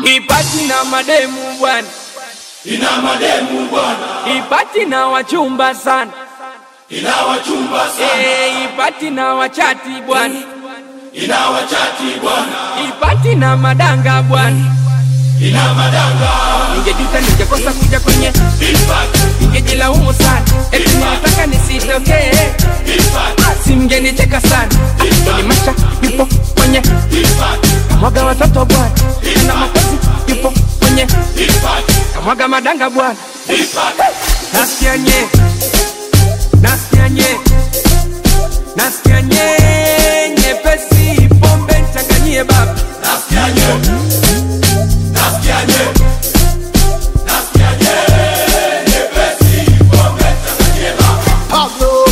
ipati na mademu bwana, ina mademu bwana, ipati na wachumba sana, ina wachumba sana, Eh, ipati na wachati bwana, ina wachati bwana, ipati na madanga bwana. ina madanga, Ningejuta ningekosa kuja kwenye, ipati, ningejilaumu sana, eti nilitaka nisitokee, ipati, si mngenicheka sana. Ah, Doni Masha yupo kwenye ipati, kamwaga watoto bwana, na makozi yupo kwenye ipati, kamwaga madanga bwana. ipati, Nasikia nye, nasikia nye, nasikia nye, nyepesi pombe nichanganyie baba. nasikia nye, nasikia nye, nasikia nye, nyepesi, pombe changanyie baba. Pablo.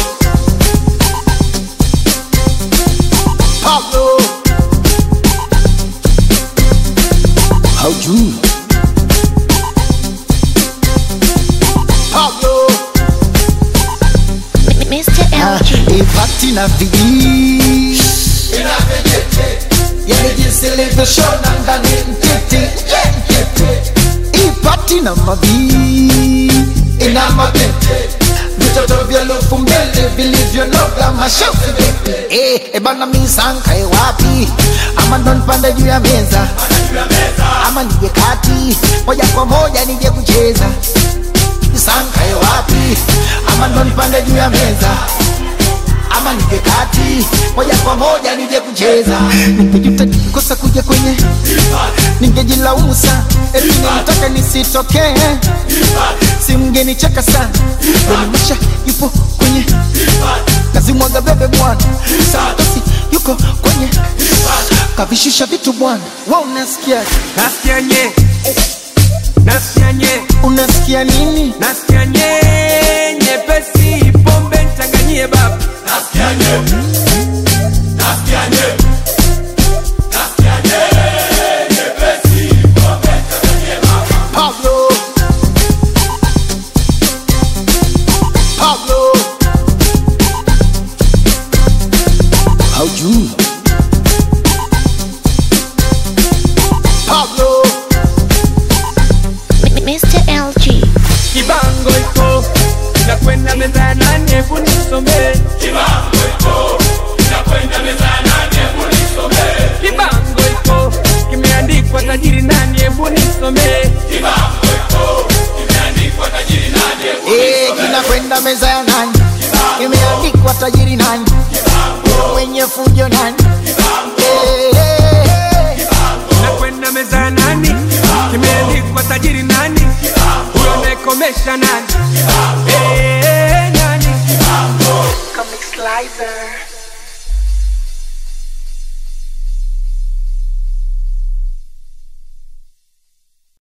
Pablo. Haujui Pablo Mr. LG. Ipati na viji Ina vijiti, Yani jinsi ilivyoshona ndani mtiti yeah, mtiti. Ipati na mavi Ina mabete Vitoto vya lufu mbele vilivyonoga mashafu vipi Eh, ebana misankae wapi ama ndo nipande juu ya meza juu ya meza, ama nije kati moja kwa moja nije kucheza misankae wapi ama ndo nipande juu ya meza ama nije kati moja kwa moja nije kucheza ningejuta nikikosa kuja kwenye ningejilaumu sana eti nilitaka nisitokee si mngenicheka sana donimasha yupo kwenye kazi mwaga bebe bwana santosi yuko kwenye kavishusha vitu bwana wa unasikia Nasikia nye, nasikia nye, unasikia nini nasikia nye, nyepesi pombe nichanganyie baba. nasikia nye, nasikia nye, nasikia nye, nyepesi, pombe changanyie baba. Pablo Pablo haujui Pablo Mr. LG. Kibango iko inakwenda meza ya nane, hebu nisomee. Kibango iko, inakwenda meza ya nane, hebu nisomee. Kibango iko kimeandikwa tajiri nani, hebu nisomee. Kibango iko, imeandikwa tajiri nani, hebu Eh, kinakwenda meza ya nani imeandikwa tajiri nani mwenye fujo nani Eh, eh, eh. Inakwenda meza ya nani, kimeandikwa tajiri nani, huyo anayekomesha nani, Eh, nani. Comic Slicer.